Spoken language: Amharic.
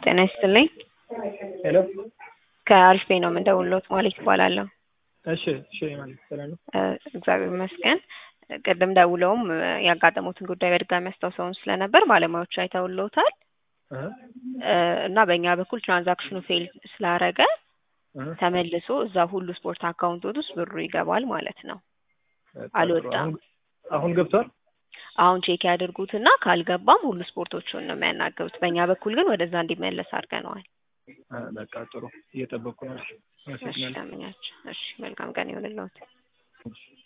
ጤና ይስጥልኝ። ሄሎ ከአሪፍ ቤት ነው የምንደውልዎት ማለት ይባላለሁ። እሺ እሺ ማለት ሰላም ነው። እ እግዚአብሔር ይመስገን። ቅድም ደውለውም እ ያጋጠሙትን ጉዳይ በድጋሚ አስታውሰውን ስለነበር ባለሙያዎች አይተውልዎታል እ እ እና በእኛ በኩል ትራንዛክሽኑ ፌል ስላረገ እ ተመልሶ እዛ ሁሉ ስፖርት አካውንቶት ውስጥ ብሩ ይገባል ማለት ነው። በቃ አልወጣም። አሁን አሁን ገብቷል። አሁን ቼክ ያድርጉትና ካልገባም ሁሉ ስፖርቶቹን ነው የሚያናግሩት። በእኛ በኩል ግን ወደዛ እንዲመለስ አድርገነዋል። እ በቃ ጥሩ እየጠበቅኩ ነው። እሺ እሺ አመሰግናለሁ። ለምኛቸው። እሺ መልካም ቀን ይሁንልዎት። እሺ